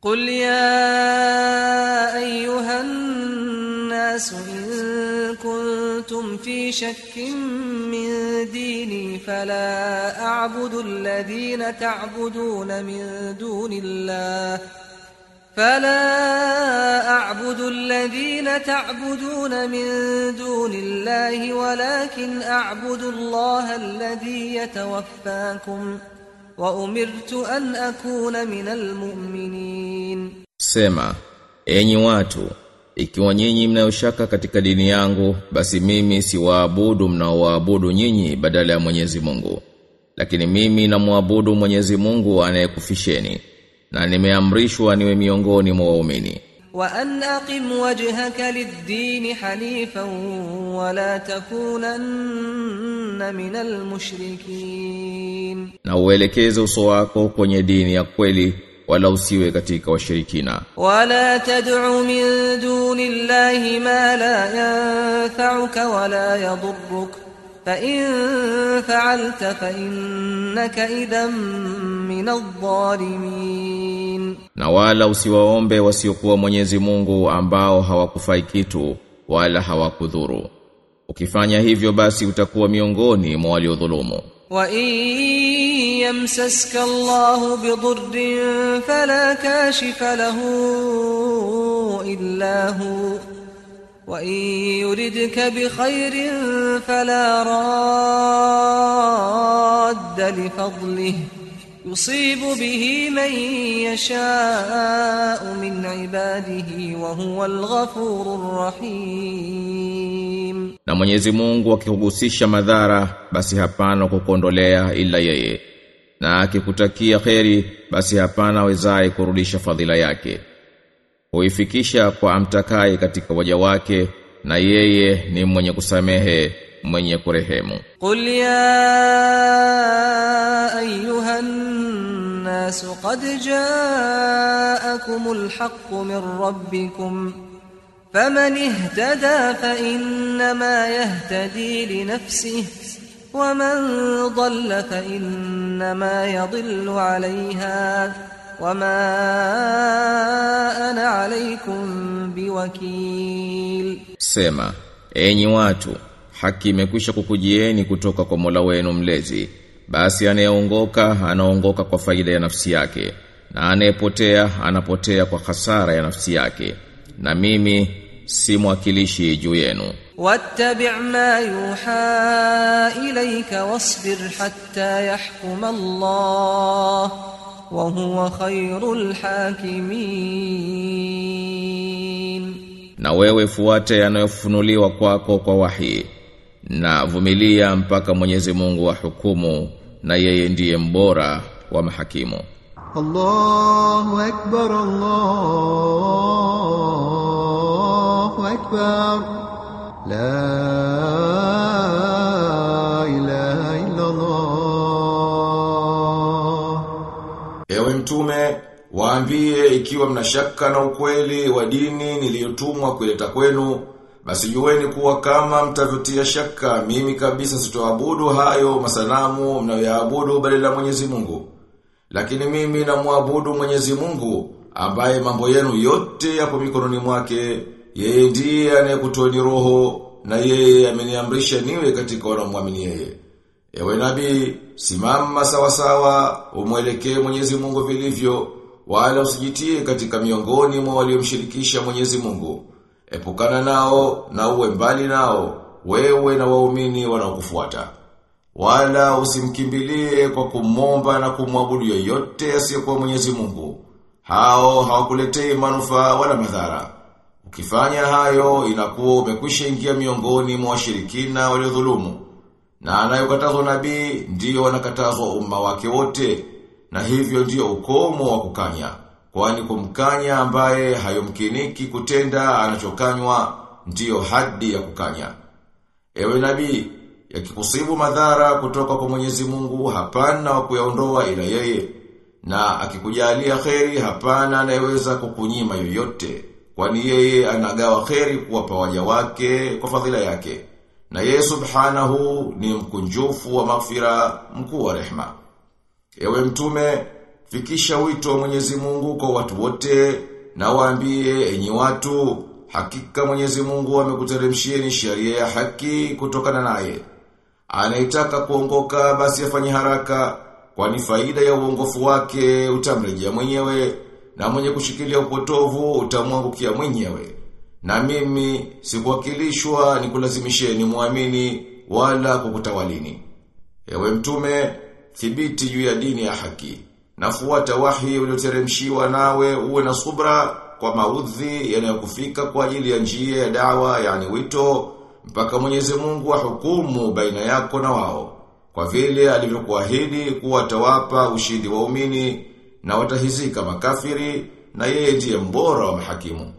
قل يا أيها الناس إن كنتم في شك من ديني فلا أعبد الذين تعبدون من دون الله فلا أعبد الذين تعبدون من دون الله ولكن أعبد الله الذي يتوفاكم وأمرت أن أكون من المؤمنين Sema, enyi watu, ikiwa nyinyi mnayoshaka katika dini yangu, basi mimi siwaabudu mnaoabudu nyinyi badala ya Mwenyezi Mungu. Lakini mimi namwabudu Mwenyezi Mungu anayekufisheni na nimeamrishwa niwe miongoni mwa waumini. وأن أقم وجهك للدين حنيفا ولا تكونن من المشركين Na uelekeze uso wako kwenye dini ya kweli wala usiwe katika washirikina. ولا تدع من دون الله ما لا ينفعك ولا يضرك فإن فعلت فإنك إذا من الظالمين Na wala usiwaombe wasiokuwa Mwenyezi Mungu ambao hawakufai kitu wala hawakudhuru. Ukifanya hivyo basi utakuwa miongoni mwa waliodhulumu. وإن يمسسك الله بضر فلا كاشف له إلا هو وإن يردك بخير فلا راد لفضله يصيب به من يشاء من عباده وهو الغفور الرحيم Na Mwenyezi Mungu akikuhusisha madhara basi hapana kukondolea ila yeye. Na akikutakia kheri basi hapana wezaye kurudisha fadhila yake. Huifikisha kwa amtakaye katika waja wake na yeye ni mwenye kusamehe, mwenye kurehemu. قل يا أيها الناس قد جاءكم الحق من ربكم فمن اهتدى فإنما يهتدي لنفسه ومن ضل فإنما يضل عليها وما أنا عليكم بوكيل Sema, enyi watu, haki imekwisha kukujieni kutoka kwa Mola wenu mlezi. Basi anayeongoka anaongoka kwa faida ya nafsi yake, na anayepotea anapotea kwa hasara ya nafsi yake. Na mimi si mwakilishi juu yenu. واتبع ما يوحى إليك واصبر حتى يحكم الله وهو خير الحاكمين Na wewe fuate yanayofunuliwa kwako kwa wahi. Na vumilia mpaka Mwenyezi Mungu ahukumu na yeye ndiye mbora wa mahakimu. الله أكبر الله أكبر لا إله إلا الله Ewe mtume, waambie ikiwa mnashaka na ukweli wa dini niliyotumwa kuleta kwenu, basi jueni kuwa kama mtavyotia shaka, mimi kabisa sitoabudu hayo masanamu mnayoyaabudu badala ya Mwenyezi Mungu. Lakini mimi namwabudu Mwenyezi Mungu ambaye mambo yenu yote yapo mikononi mwake, yeye ndiye anayekutoeni roho na yeye ameniamrisha niwe katika wanaomwamini yeye. Ewe nabii, simama sawa sawa, umwelekee Mwenyezi Mungu vilivyo, wala usijitie katika miongoni mwa waliomshirikisha Mwenyezi Mungu. Epukana nao na uwe mbali nao, wewe na waumini wanaokufuata. Wala usimkimbilie kwa kumomba na kumwabudu yoyote asiyekuwa Mwenyezi Mungu. Hao hawakuletei manufaa wala madhara. Ukifanya hayo inakuwa umekwisha ingia miongoni mwa washirikina waliodhulumu. Na anayokatazwa nabii ndiyo wanakatazwa umma wake wote na hivyo ndiyo ukomo wa kukanya. Kwani kumkanya ambaye hayomkiniki kutenda anachokanywa ndiyo hadi ya kukanya. Ewe nabii, yakikusibu madhara kutoka kwa Mwenyezi Mungu hapana wa kuyaondoa ila yeye. Na akikujalia kheri hapana anayeweza kukunyima yoyote. Kwani yeye anagawa kheri kuwapa waja wake kwa fadhila yake. Na yeye subhanahu ni mkunjufu wa maghfira mkuu wa rehma. Ewe mtume, fikisha wito wa Mwenyezi Mungu kwa watu wote na waambie enyi watu hakika Mwenyezi Mungu amekuteremshieni sheria ya haki kutokana naye. Anaitaka kuongoka basi afanye haraka kwani faida ya uongofu wake utamrejea mwenyewe na mwenye kushikilia upotovu utamwangukia mwenyewe. Na mimi sikuwakilishwa ni kulazimisheni muamini wala kukutawalini. Ewe mtume, thibiti juu ya dini ya haki. Nafuata wahi ulioteremshiwa nawe uwe na subra kwa maudhi yanayokufika kwa ajili ya njia ya dawa yani wito mpaka Mwenyezi Mungu ahukumu baina yako na wao. Kwa vile alivyokuahidi kuwa atawapa ushindi waumini na watahizika makafiri na yeye ndiye mbora wa mahakimu.